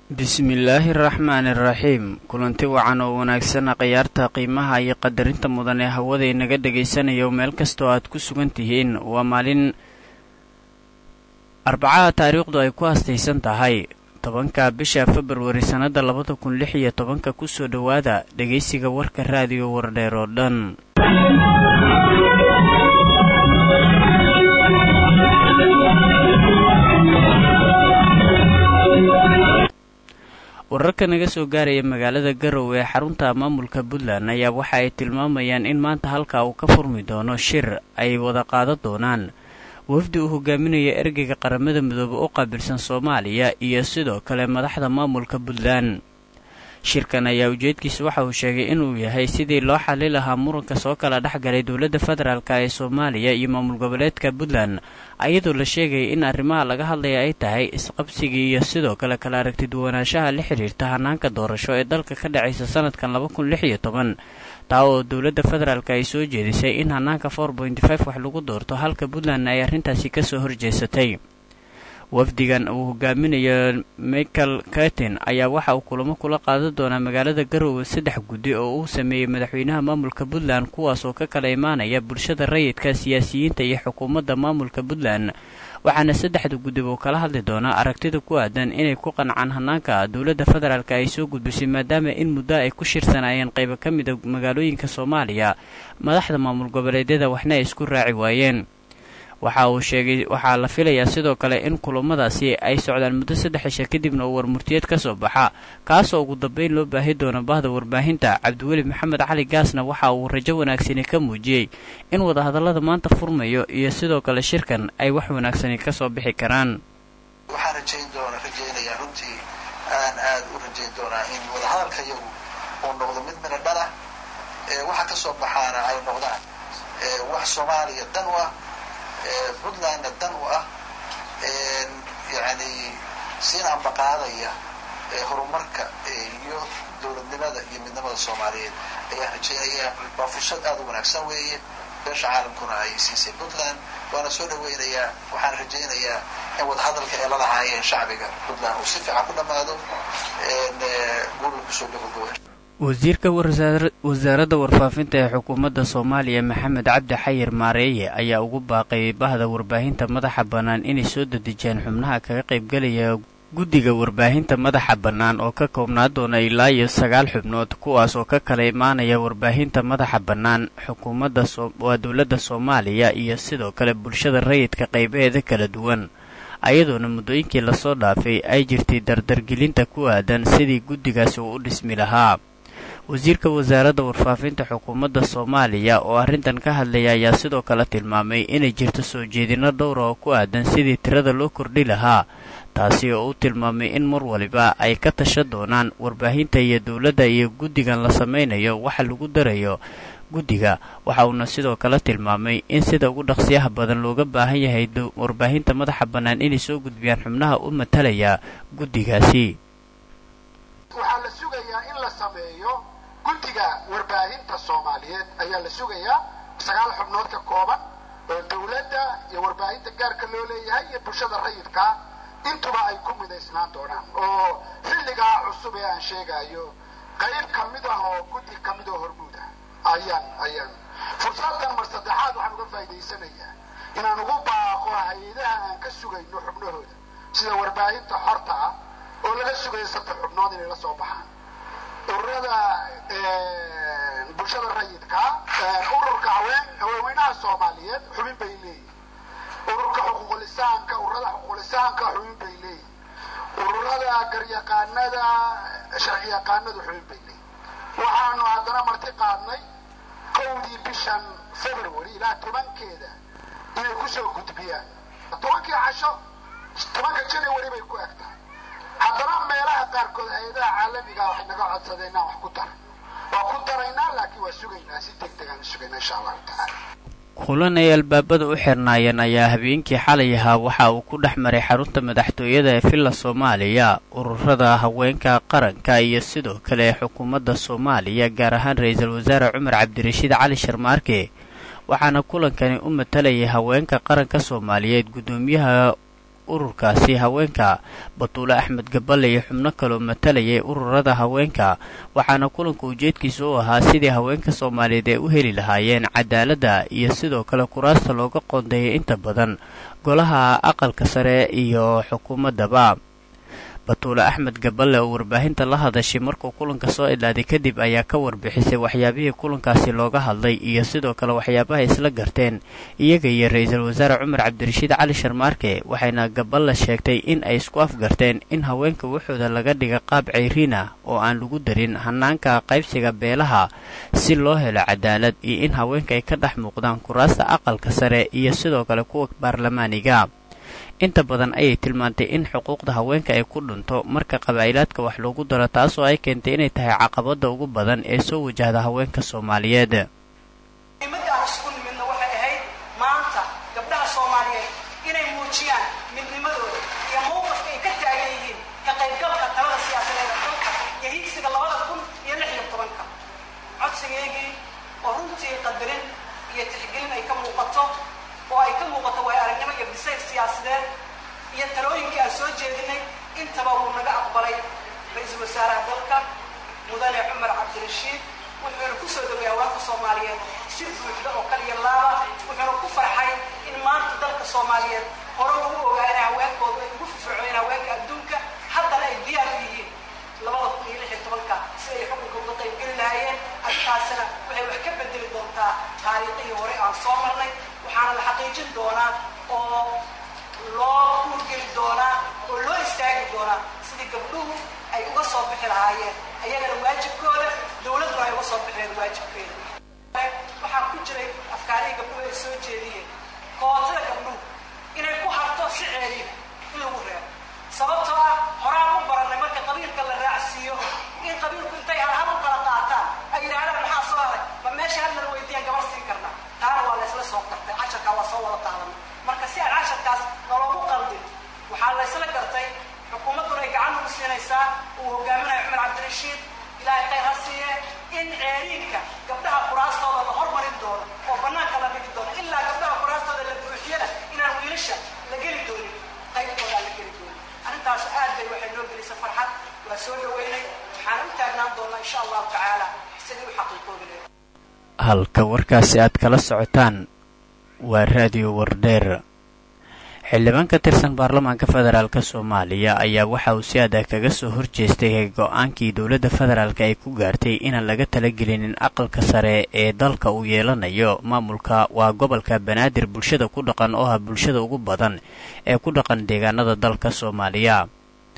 bismillaahi araxmaani iraxiim kulanti wacan oo wanaagsan khiyaarta qiimaha iyo qadarinta mudan ee hawada inaga dhagaysanayo meel kastoo aad ku sugan tihiin waa maalin arbacaha taariikhdu ay ku hastaysan tahay tobanka bisha februari sannada labada kun lix iyo tobanka kusoo dhowaada dhegaysiga warka raadiyo wardheer oo dhan wararka naga soo gaaraya magaalada garowe ee xarunta maamulka puntland ayaa waxa ay tilmaamayaan in maanta halkaa uu ka furmi doono shir ay wada qaadan doonaan wafdi uu hogaaminaya ergeyga qaramada midoobe u qaabilsan soomaaliya iyo sidoo kale madaxda maamulka puntland shirkan ayaa ujeedkiisa waxa uu sheegay inuu yahay sidii loo xali lahaa muranka soo kala dhex galay dowladda federaalk ee soomaaliya iyo maamul goboleedka puntland ayadoo la sheegaya in arrimaha laga hadlaya ay tahay isqabsigii iyo sidoo kale kala aragtiduwanaanshaha la xidhiirta hanaanka doorasho ee dalka ka dhacaysa sanadkan laba kun lix iyo toban taa oo dowladda federaalk ay soo jeedisay in hanaanka for pointy five wax lagu doorto halka puntlandna ay arrintaasi kasoo horjeesatay wafdigan uu hogaaminayo michael katin ayaa waxa uu kulamo kula qaadan doonaa magaalada garowe saddex guddi oo uu sameeyey madaxweynaha maamulka puntland kuwaas oo ka kala imaanaya bulshada rayidka siyaasiyiinta iyo xukuumadda maamulka puntland waxaana saddexda guddiba uu kala hadli doonaa aragtida ku aadan inay ku qancaan hanaanka dowladda federaalk ay soo gudbisay maadaama in muddo ay ku shirsanaayeen qaybo ka mida magaalooyinka soomaaliya madaxda maamul goboleedyada waxna ay isku raaci waayeen waxa uu sheegay waxaa la filayaa sidoo kale in kulamadaasi ay socdaan muddo saddex cisha kadibna uu warmurtiyeed ka soo baxa kaasoo ugu dambeyn loo baahi doono bahda warbaahinta cabdiweli maxamed cali gaasna waxa uu rajo wanaagsani ka muujiyey in wadahadallada maanta furmayo iyo sidoo kale shirkan ay wax wanaagsani ka soo bixi karaan waxaan rajayn doona rajaynayaa runtii aan aad u rajayn doonaa in wadahadalka iyagu uu noqdo mid mina dhan ah waxa ka soo baxaana ay noqdaan wax soomaaliya dan u ah puntlandna dan u ah yani siina ambaqaadaya horumarka iyo dowladnimada iyo midnimada soomaaliyeed ayaan rajaynaya waa fursad aada u wanaagsan weeye beesha caalamkuna ay siisay puntland waana soo dhaweynayaa waxaan rajaynayaa in wadahadalka ay la lahaayeen shacbiga puntland uu si fiican ku dhammaado guurla kusoo gabagabo wasiirka wasaaradda warfaafinta ee xukuumadda soomaaliya maxamed cabdi xayir maareeye ayaa ugu baaqay bahda warbaahinta madaxa bannaan inay soo dedejiyaan xubnaha kaga qaybgelaya guddiga warbaahinta madaxa bannaan oo ka koobnaa doona ilaa iyo sagaal xubnood kuwaas oo ka kala imaanaya warbaahinta madaxa bannaan xukuumadda waa dowladda soomaaliya iyo sidoo kale bulshada rayidka qaybaheeda kala duwan ayadoona muddooyinkii lasoo dhaafay ay jirtay dardargelinta ku aadan sidii guddigaasi uu u dhismi lahaa wasiirka wasaaradda warfaafinta xukuumadda soomaaliya oo arrintan ka hadlaya ayaa sidoo kale tilmaamay inay jirto soo jeedinno dhowra oo ku aadan sidii tirada loo kordhi lahaa taasi oo u tilmaamay in mar waliba ay ka tasha doonaan warbaahinta iyo dowladda iyo guddigan la samaynayo waxa lagu darayo guddiga waxa uuna sidoo kale tilmaamay in sida ugu dhaqsiyaha badan looga baahan yahay warbaahinta madaxa bannaan inay soo gudbiyaan xubnaha u matalaya guddigaasi guddiga warbaahinta soomaaliyeed ayaa la sugayaa sagaal xubnood ka kooban oo dowladda iyo warbaahinta gaarka loo leeyahay iyo bulshada rayidka intuba ay ku midaysnaan doonaan oo xilligaa cusub ee aan sheegayo qayb ka mid ah oo guddi ka mid oo hormuud ah ayaan ayaan fursaddan mar saddexaad waxaan uga faa'idaysanayaa inaan ugu baaqo hay-adaha aan ka sugayno xubnahooda sida warbaahinta xorta ah oo laga sugayo saddex xubnood inay la soo baxaan ururada bulshada rayidka ururka haween haweenweynaha soomaaliyeed xubin bay leeyihin ururka xuquuqulisaanka ururada xuquuqulisaanka xubin bay leeyihin ururada garyaqaanada sharci yaqaanadu xubin bay leeyihin waxaanu haddana marti qaadnay kowdii bishan february ilaa tobankeeda inay kusoo gudbiyaan tobankii casho tobanka january bay ku eg tahay haddana meelaha qaarkood hay-adaha caalamiga waxay naga codsadeen inaan wax ku daro waa ku daraynaa laakiin waa sugaynaa si deg degaan u sugaynaa insha allahu tacaala kulan ay albaabada u xirnaayeen ayaa habeenkii xalay ahaa waxa uu ku dhex maray xarunta madaxtooyada ee villa soomaaliya ururada haweenka qaranka iyo sidoo kale xukuumadda soomaaliya gaar ahaan ra-iisul wasaare cumar cabdirashiid cali sharmaarke waxaana kulankani u matalayay haweenka qaranka soomaaliyeed guddoomiyaha ururkaasi haweenka batuule axmed gaballe iyo xubno kaloo matalayay ururada haweenka waxaana kulanka ujeedkiisa u ahaa sidii haweenka soomaaliyeed ay u heli lahaayeen cadaaladda iyo sidoo kale kuraasta looga qoondeeyay inta badan golaha aqalka sare iyo xukuumaddaba batuule axmed gaballe oo warbaahinta la hadashay markuu kulanka soo idlaaday kadib ayaa ka warbixisay waxyaabihii kulankaasi looga hadlay iyo sidoo kale waxyaabaha isla garteen iyaga iyo ra-iisul wasaare cumar cabdirashiid cali sharmaarke waxayna gaballe sheegtay in ay isku afgarteen in haweenka waxooda laga dhiga qaab cayriina oo aan lagu darin hanaanka qaybsiga beelaha si loo helo cadaalad iyo in haweenka ay ka dhex muuqdaan kuraasta aqalka sare iyo sidoo kale kuwa baarlamaaniga inta badan ayay tilmaantay in xuquuqda haweenka ay ku dhunto marka qabaa'ilaadka wax loogu daro taasoo ay keentay inay tahay caqabadda ugu badan ee soo wajahda haweenka soomaaliyeed muhiimadda aan isugu nimidna waxay ahayd maanta gabdhaha soomaaliyeed inay muujiyaan midnimadooda iyo mowqifka ay ka taagan yihiin ka qaybgalka talada siyaasadeed ee dalka iyo higsiga labada kun iyo lix iyo tobanka codsigeygii oo runtii qadarin iyo tixgelin ay ka muuqato oo ay ka muuqato waay aragnimo iyo bisayl siyaasadeed iyo talooyinkii aan soo jeedinay intaba wuu naga aqbalay ra-iisul wasaaraha dalka mudane cumar cabdirashiid wuxuuna ku soo dhoway haweenka soomaaliyeed si buuxda oo kaliya laaba wuxuuna ku farxay in maanta dalka soomaaliyeed hore ugu ogaa inay haweenkoodu ay ugu firfircoyeen haweenka adduunka haddana ay diyaar u yihiin labada kun iyo lix iyo tobanka si ay xukunka uga qaybgeli lahaayeen arrintaasina waxay wax ka bedeli doontaa taariikhihii hore aan soo marnay waxaana la xaqiijin doonaa oo loo kuurgeli doonaa oo loo istaagi doonaa sidii gabdhuhu ay uga soo bixi lahaayeen ayagana waajibkooda dowladduna ay uga soo bixeen waajibkeeda waxaa ku jiray afkaarihii gabdhuhu ay soo jeediyeen kootada gabdhuhu inay ku harto si ceeliin in lagu reebo sababtoo ah horaan u barannay marka qabiilka la raacsiiyo in qabiilku intay halhal u kala qaataan ay yidhaahdaan maxaa soo haray ma meesha hal lala weydiiyaan gabar siin karna taana waa laysla soo gartay casharkaa waa soo wada qaadanay marka si aan casharkaas nologu qaldin waxaa laysla gartay xukuumadduna ay gacan ugu siinaysaa uu hogaaminayo cumar cabdirashiid ilaahay khayr ha siiye in ceeriinka gabdhaha kuraastooda la hormarin doono oo bannaanka la dhigi doono ilaa gabdhaha kuraastooda la buuxiyana inaan wiilasha la geli doonin qaybtooda aan la geli doonin arrintaas aad bay waxay noo gelisay farxad waa soo dhaweynay waxaan u taagnaan doonaa insha allahu tacaala sidii u xaqiiqoobi lahayd halka warkaasi aad kala socotaan waa raadiyo wardheer xildhibaan ka tirsan baarlamaanka federaalk soomaaliya ayaa waxa uu si adag kaga soo horjeestay go-aankii dowladda federaalk ay ku gaartay inaan laga talagelinin aqalka sare ee dalka uu yeelanayo maamulka waa gobolka banaadir bulshada ku dhaqan oo ah bulshada ugu badan ee ku dhaqan deegaanada dalka soomaaliya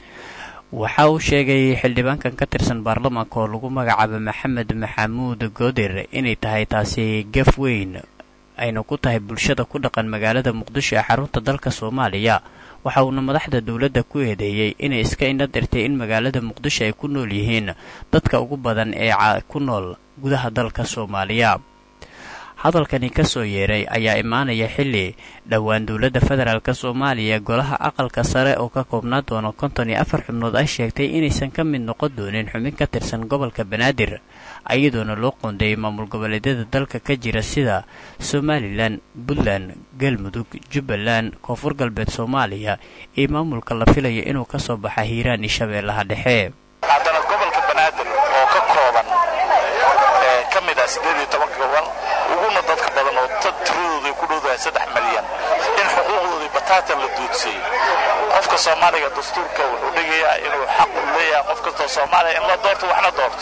waxa uu sheegay xildhibaankan ka tirsan baarlamaanka oo lagu magacaabo maxamed maxamuud goodir inay tahay taasi gaf weyn ayna ku tahay bulshada ku dhaqan magaalada muqdisho ee xarunta dalka soomaaliya waxa uuna madaxda dowladda ku eedeeyey inay iska indha dirtay in magaalada muqdisho ay ku nool yihiin dadka ugu badan ee ku nool gudaha dalka soomaaliya hadalkani ka soo yeeray ayaa imaanaya xilli dhowaan dowladda federaalk soomaaliya golaha aqalka sare oo ka koobnaa doono konton iyo afar xubnood ay sheegtay inaysan ka mid noqon doonin xubin ka tirsan gobolka banaadir iyadoona loo qoondeeyay maamul goboleedyada dalka ka jira sida somalilan puntland galmudug jubbaland koonfur galbeed soomaaliya iyo maamulka la filayo inuu ka soo baxa hiiraan iyo shabeellaha dhexe haddana gobolka banaadir oo ka kooban ee ka mid ah siddeed iyo toban gobol uguna dadka badan oo tiradooda ku dhowdahay saddex malyan in xuquuqdoodii bataatan la duudsiyey qofka soomaaliga dastuurka wuxuu dhigayaa inuu xaq u leeyahay qof kastoo soomaaliya in la doorto waxna doorto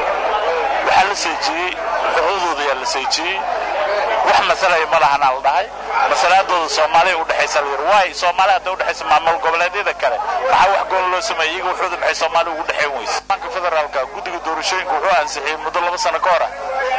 waxaa la seejiyey xuquuqdooda ayaa la seejiyey wax masalaya ma lahanaa la dhahay masalaadooda soomaaliya udhexaysa la yidhi waay soomaaliya hadday udhexaysa maamul goboleedyada kale maxaa wax gool loo sameeyey iyaga waxooda maxay soomaaliya ugu dhexayn weyse banka federaalka guddiga doorashooyinka wuxuu ansixiyey muddo laba sano ka hor ah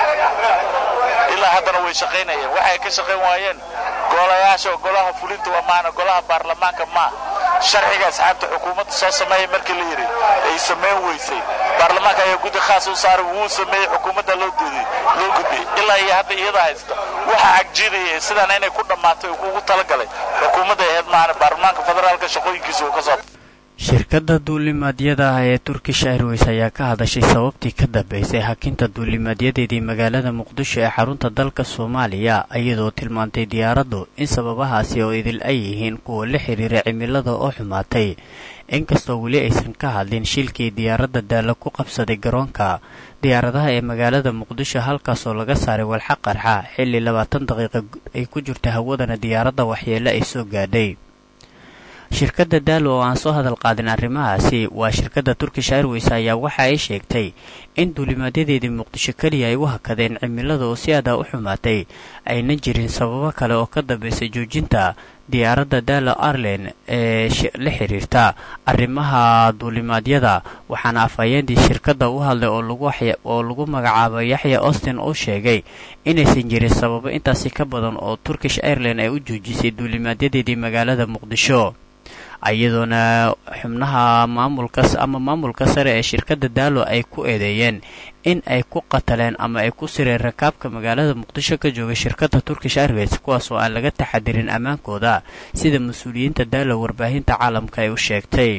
ilaa haddana way shaqaynayeen waxay ka shaqayn waayeen golayaasha golaha fulinta waa maana golaha baarlamaanka maa sharciga asxaabta xukuumadda soo sameeyay markii la yidhi ay samayn weysay baarlamaanka ayaa guddi khaas u saaray wuu sameeyey xukuumadda loo gudiyey loo gudbiyey ilaa iyo hadda iyada haysta waxa cagjiidaya sidaana inay ku dhammaato uu ugu talagalay xukuumadda ahayd maana baarlamaanka federaalka shaqooyinkiisa uu ka soo shirkadda duulimaadyada ah ee turkish airways ayaa ka hadashay sababtii ka dambeysay hakinta duulimaadyadeedii magaalada muqdisho ee xarunta dalka soomaaliya iyadoo tilmaantay diyaaraddu in sababahaasi oo idil ay yihiin kuwa la xiriira cimilada oo xumaatay inkastoo weli aysan ka hadlin shilkii diyaaradda daalla ku qabsaday garoonka diyaaradaha ee magaalada muqdisho halkaasoo laga saaray walxa qarxa xilli labaatan daqiiqa ay ku jirta hawadana diyaaradda waxyeelle ay soo gaadhay shirkadda daalo oo aan soo hadal qaadin arrimahaasi waa shirkadda turkish airways ayaa waxa ay sheegtay in duulimaadyadeedii muqdisho keliya ay u hakadeen cimilada oo si adaa u xumaatay ayna jirin sababo kale oo ka dambeysay joojinta diyaaradda daalo arlen ee la xiriirta arrimaha duulimaadyada waxaana afhayeentii shirkadda u hadlay oo lagu magacaabay yaxya austin uu sheegay inaysan jirin sababo intaasi ka badan oo turkish airline ay u joojisay duulimaadyadeedii magaalada muqdisho iyadoona xubnaha maamulka ama maamulka sare ee shirkadda daalo ay ku eedeeyeen in ay ku qataleen ama ay ku sireen rakaabka magaalada muqdisho ka jooga shirkadda turkish airways kuwaas oo aan laga taxadirin ammaankooda sida mas-uuliyiinta daalo warbaahinta caalamka ay u sheegtay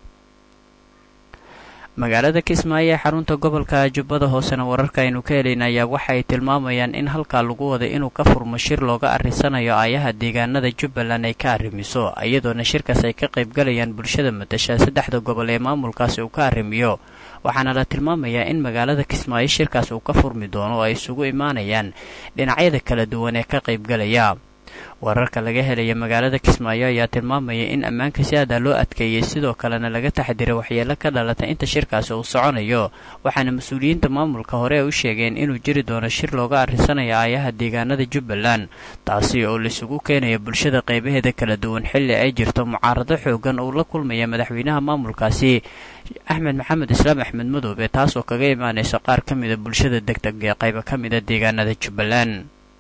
magaalada kismaayo ee xarunta gobolka jubbada hoosena wararka aynu ka helayna ayaa waxaay tilmaamayaan in halkaa lagu waday inuu ka furmo shir looga arrisanayo aayaha deegaanada jubbaland ay ka arrimiso iyadoona shirkaas ay ka qaybgalayaan bulshada matasha saddexda gobol ee maamulkaasi uu ka arrimiyo waxaana la tilmaamayaa in magaalada kismaayo shirkaas uu ka furmi doono oo ay isugu imaanayaan dhinacyada kala duwan ee ka qaybgalaya wararka laga helaya magaalada kismaayo ayaa tilmaamaya in ammaanka si aadaa loo adkeeyey sidoo kalena laga taxadiray waxyeelo ka dhalata inta shirkaasi uu soconayo waxaana mas-uuliyiinta maamulka hore ay u sheegeen inuu jiri doono shir looga arrisanayo aayaha deegaanada jubbaland taasi oo laisugu keenaya bulshada qaybaheeda kala duwan xilli ay jirto mucaarado xoogan uu la kulmaya madaxweynaha maamulkaasi axmed maxamed islaam axmed madoobe taasoo kaga imaanaysa qaar ka mida bulshada degdeg ee qaybo ka mida deegaanada jubbaland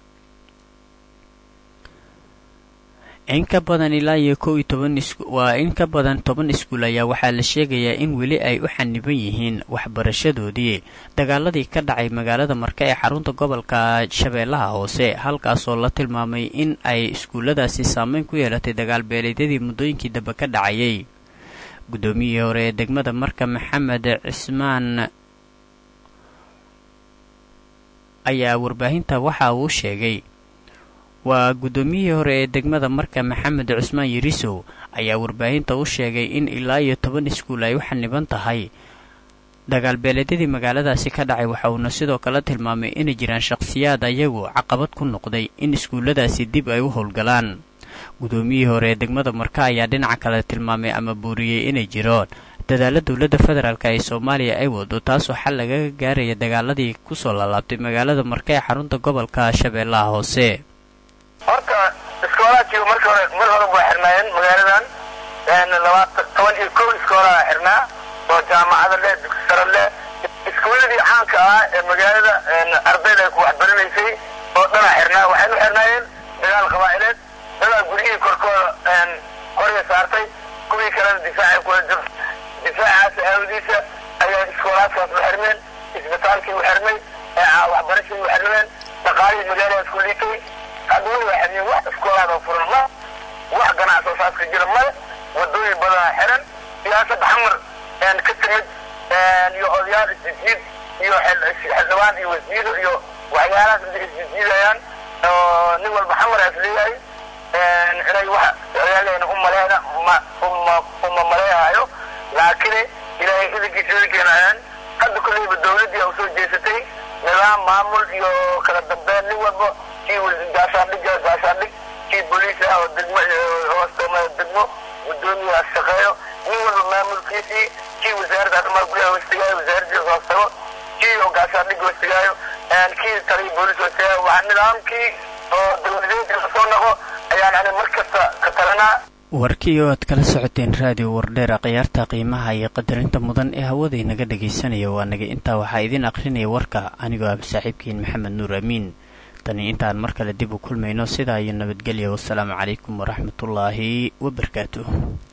in ka badan ilaa iyo kow iyo toban waa in ka badan toban iskuul ayaa waxaa la sheegayaa in weli ay u xaniban yihiin waxbarashadoodii dagaaladii ka dhacay magaalada marka ee xarunta gobolka shabeellaha hoose halkaasoo la tilmaamay in ay iskuulladaasi saameyn ku yeelatay dagaal beeleedyadii muddooyinkii dambe ka dhacayay guddoomiyihii hore ee degmada marka maxamed cismaan ayaa warbaahinta waxa uu sheegay waa guddoomiyihii hore ee degmada marka maxamed cusmaan yarisow ayaa warbaahinta u sheegay in ilaa iyo toban iskuul ay u xaniban tahay dagaal beeleedyadii magaaladaasi ka dhacay waxa uuna sidoo kale tilmaamay inay jiraan shakhsiyaad ayagu caqabad ku noqday in iskuulladaasi dib ay u howlgalaan guddoomiyihii hore ee degmada marka ayaa dhinaca kale tilmaamay ama buuriyey inay jiroon dadaalla dowladda federaalk ee soomaaliya ay wado taasoo xal lagaga gaaraya dagaaladii kusoo laalaabtay magaalada marka ee xarunta gobolka shabeellaha hoose horta iskoolaadkii marka hore mar hore baa xirnaayeen magaaladan labaatan toban iyo kow iskoolaa xirnaa oo jaamacada leh dugsi sare leh iskuuladii caanka ahaa ee magaalada ardayda ay ku waxbaranaysay oo dhanaa xirnaa waxaynu xirnaayeen dagaal qabaa'ileed dadaa guryihii korkooda qorya saartay kuwii kalena difaacay kula jiro difaacaas aawadiisa ayaa iskoolaadkaas u xirmeen isbitaalkii u xirmay waxbarashadii u xirmeen dhaqaalihii magaaladaas ku liitay hadda way waxadiyeen wax iskoolaada furan ma wax ganacsi saaska jira male wadooyin badanaa xiran siyaasadda xamar ka timid iyo odayaal isjijiid iyo xildhibaan iyo wasiiro iyo waxyaalahaas inta isjijiidayaan oo nin walba xamar as leeyahay inay wax ciyaaleyna u maleena uma maleehayo laakiin ilaahay idankiisa idankeenayaan hadda kolleyba dawladdii u soo jeesatay nidaam maamul iyo kala dambeyn nin walba kii gaashaandhig gaashaandhig kii booliis ah oo degmo hoostamada degmo guddoomiyaas shaqeeyo nin walba maamulkiisii kii wasaaradda arrimaha gudaha hoostigaayo wasaaradiisa hoostago kii oo gaashaandhig hoostigaayo kii taliya booliis hoostigaayo waa nidaamkii oo dawladeedka lasoo noqo ayaan ani mar kasta ka talinaa warkii oo aad kala socoteen raadiyo wardheera khiyaarta qiimaha iyo qadarinta mudan ee hawaday naga dhagaysanaya waa naga intaa waxaa idin aqrinaya warka anigoo ah saaxiibkiin maxamed nuur amiin tani intaan mar kale dib u kulmayno sidaa iyo nabadgelya wasalaamu calaykum waraxmatullaahi wabarakaatuh